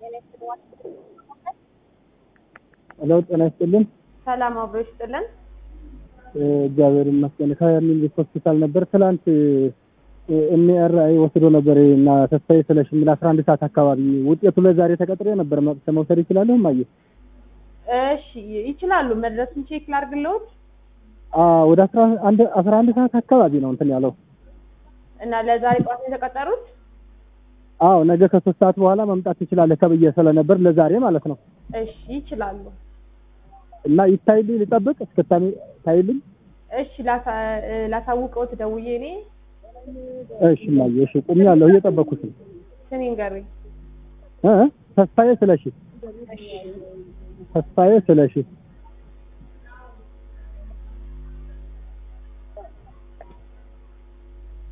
ሄሎ ጤና ይስጥልን። ሰላም አብሮ ይስጥልን። እግዚአብሔር ይመስገን። ከሚኒሊክ ሆስፒታል ነበር ትላንት ኤምአርአይ ወስዶ ነበር እና ተስፋዬ ስለሽ የሚል አስራ አንድ ሰዓት አካባቢ ውጤቱ ለዛሬ ተቀጥሬ ነበር። መጥቼ መውሰድ ይችላለሁ? ማየ እሺ ይችላሉ። መድረሱን ቼክ ላድርግልዎት ወደ አስራ አንድ አስራ አንድ ሰዓት አካባቢ ነው እንትን ያለው። እና ለዛሬ ጠዋት ነው የተቀጠሩት? አዎ ነገ ከሶስት ሰዓት በኋላ መምጣት ትችላለህ ተብዬ ስለነበር ለዛሬ ማለት ነው። እሺ ይችላሉ። እና ይታይልኝ ልጠብቅ እስክታሚ ታይልኝ። እሺ ላሳ- ላሳውቀዎት ደውዬ እኔ እሺ ማየ እሺ ቁሜያለሁ እየጠበኩት ነው። ስሜ ንገሩኝ። እ ተስፋዬ ስለሺ እሺ ተስፋዬ ስለሺ